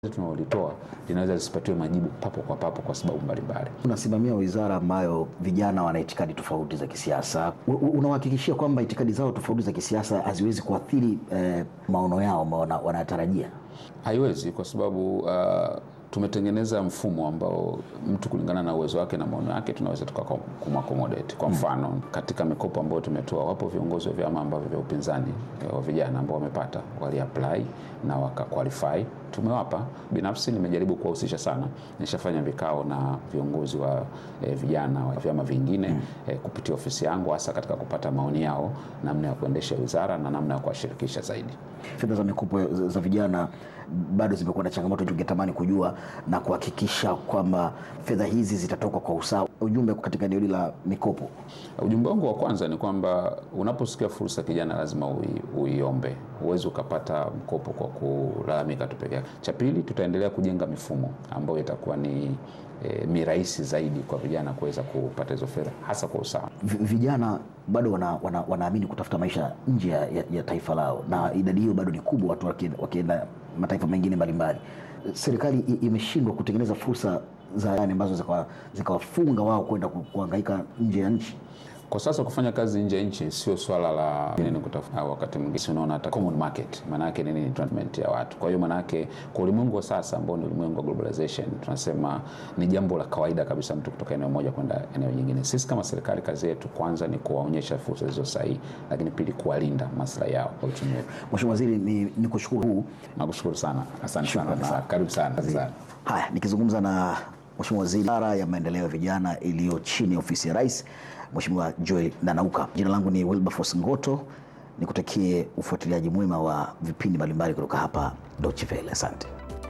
tunaolitoa linaweza lisipatiwe majibu papo kwa papo kwa sababu mbalimbali. Unasimamia wizara ambayo vijana wana itikadi tofauti za kisiasa. U- u- Unawahakikishia kwamba itikadi zao tofauti za kisiasa haziwezi kuathiri eh, maono yao ambao wana- wanayatarajia? Haiwezi kwa sababu uh, tumetengeneza mfumo ambao mtu kulingana na uwezo wake na maono yake tunaweza tukakumakomodate. Kwa mfano, katika mikopo ambayo tumetoa, wapo viongozi wa vyama ambavyo vya upinzani eh, wa vijana ambao wamepata waliapply na wakaqualify tumewapa. Binafsi nimejaribu kuwahusisha sana, nishafanya vikao na viongozi wa eh, vijana wa vyama vingine eh, kupitia ofisi yangu, hasa katika kupata maoni yao namna ya kuendesha wizara na namna ya kuwashirikisha zaidi. Fedha za mikopo za za vijana bado zimekuwa na changamoto, tungetamani kujua na kuhakikisha kwamba fedha hizi zitatoka kwa usawa. Ujumbe katika eneo hili la mikopo Ujumbe wangu wa kwanza ni kwamba unaposikia fursa kijana, lazima ui, uiombe. Huwezi ukapata mkopo kwa kulalamika tu peke yake. Cha pili, tutaendelea kujenga mifumo ambayo itakuwa ni e, mirahisi zaidi kwa vijana kuweza kupata hizo fedha hasa kwa usawa. Vi- vijana bado wana, wana, wanaamini kutafuta maisha nje ya, ya, ya taifa lao, na idadi hiyo bado ni kubwa, watu wakienda, wakienda mataifa mengine mbalimbali. Serikali i- imeshindwa kutengeneza fursa za yani ambazo zikawa- zikawafunga wao kwenda ku- kuhangaika nje ya nchi. Kwa sasa kufanya kazi nje ya nchi sio swala la nini kutafuta, wakati mwingine si unaona hata common market, maana yake nini? Ni treatment ya watu. Kwa hiyo maana yake kwa ulimwengu wa sasa ambao ni ulimwengu wa globalization, tunasema ni jambo la kawaida kabisa mtu kutoka eneo moja kwenda eneo jingine. Sisi kama serikali, kazi yetu kwanza ni kuwaonyesha fursa zilizo sahihi, lakini pili kuwalinda maslahi yao kwa uchumi wetu. Mheshimiwa Waziri, ni, ni kushukuru huu Nakushukuru sana, asante sana, Shukrani na sana. karibu sana sana. Haya, nikizungumza na Mheshimiwa Waziri Wizara ya Maendeleo ya Vijana iliyo chini ya ofisi ya Rais, Mheshimiwa Joel Nanauka. Jina langu ni Wilberforce Ngoto, nikutakie ufuatiliaji mwema wa vipindi mbalimbali kutoka hapa Deutsche Welle. Asante.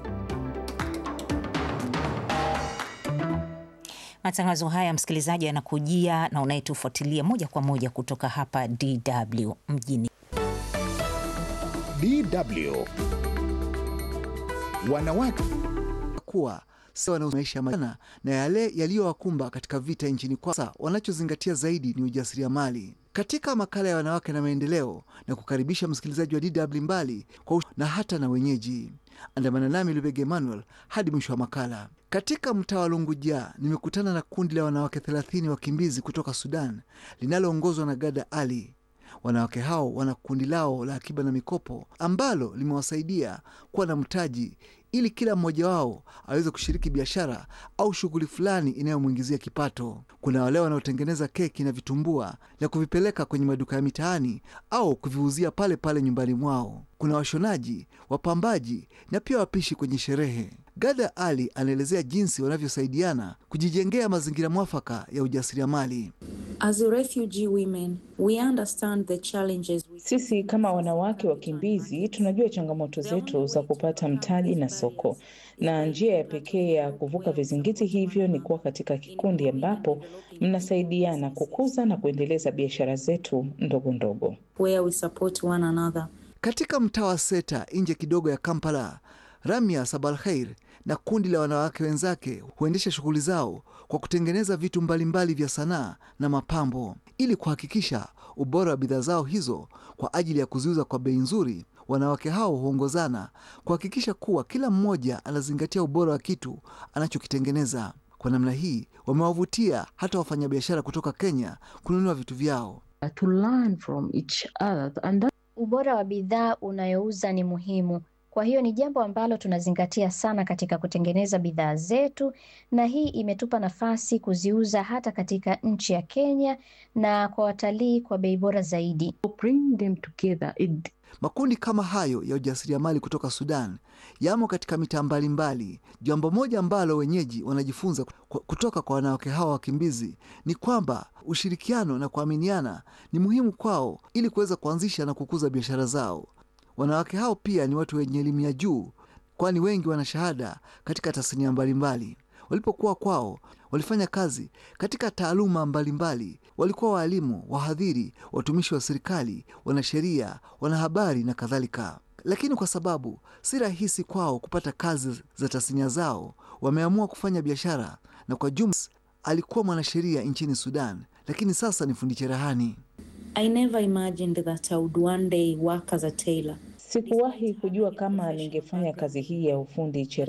Matangazo haya msikilizaji, yanakujia na unayetufuatilia moja kwa moja kutoka hapa DW mjini DW wanawake kuwa sawa na maisha majana na yale yaliyowakumba katika vita nchini kwao. Sasa wanachozingatia zaidi ni ujasiriamali. Katika makala ya wanawake na maendeleo, na kukaribisha msikilizaji wa DW mbali kwa ush- na hata na wenyeji. Andamana nami Lubege Emmanuel hadi mwisho wa makala. Katika mtaa wa Lunguja nimekutana na kundi la wanawake 30 wakimbizi kutoka Sudan linaloongozwa na Gada Ali. Wanawake hao wana kundi lao la akiba na mikopo ambalo limewasaidia kuwa na mtaji ili kila mmoja wao aweze kushiriki biashara au shughuli fulani inayomwingizia kipato. Kuna wale wanaotengeneza keki na vitumbua na kuvipeleka kwenye maduka ya mitaani au kuviuzia pale pale nyumbani mwao. Kuna washonaji, wapambaji na pia wapishi kwenye sherehe. Gada Ali anaelezea jinsi wanavyosaidiana kujijengea mazingira mwafaka ya ujasiriamali. As a refugee women, we understand the challenges we Sisi kama wanawake wakimbizi tunajua changamoto zetu za kupata mtaji na soko, na njia ya pekee ya kuvuka vizingiti hivyo ni kuwa katika kikundi ambapo mnasaidiana kukuza na kuendeleza biashara zetu ndogo ndogo. where we support one another. Katika mtaa wa Seta nje kidogo ya Kampala, Ramia Sabalkhair na kundi la wanawake wenzake huendesha shughuli zao kwa kutengeneza vitu mbalimbali vya sanaa na mapambo ili kuhakikisha ubora wa bidhaa zao hizo kwa ajili ya kuziuza kwa bei nzuri. Wanawake hao huongozana kuhakikisha kuwa kila mmoja anazingatia ubora wa kitu anachokitengeneza. Kwa namna hii wamewavutia hata wafanyabiashara kutoka Kenya kununua vitu vyao. to learn from each other and that Ubora wa bidhaa unayouza ni muhimu. Kwa hiyo ni jambo ambalo tunazingatia sana katika kutengeneza bidhaa zetu, na hii imetupa nafasi kuziuza hata katika nchi ya Kenya na kwa watalii kwa bei bora zaidi. bring them together it Makundi kama hayo ya ujasiriamali kutoka Sudan yamo katika mitaa mbalimbali. Jambo moja ambalo wenyeji wanajifunza ku- kutoka kwa wanawake hawa wakimbizi ni kwamba ushirikiano na kuaminiana ni muhimu kwao ili kuweza kuanzisha na kukuza biashara zao. Wanawake hao pia ni watu wenye elimu ya juu, kwani wengi wana shahada katika tasnia mbalimbali. Walipokuwa kwao walifanya kazi katika taaluma mbalimbali. Walikuwa waalimu, wahadhiri, watumishi wa serikali, wanasheria, wanahabari na kadhalika. Lakini kwa sababu si rahisi kwao kupata kazi za tasnia zao, wameamua kufanya biashara. Na kwa jumla, alikuwa mwanasheria nchini Sudan, lakini sasa ni fundi cherehani. I never imagined that I would one day work as a tailor. Sikuwahi kujua kama ningefanya kazi hii ya ufundi cherehani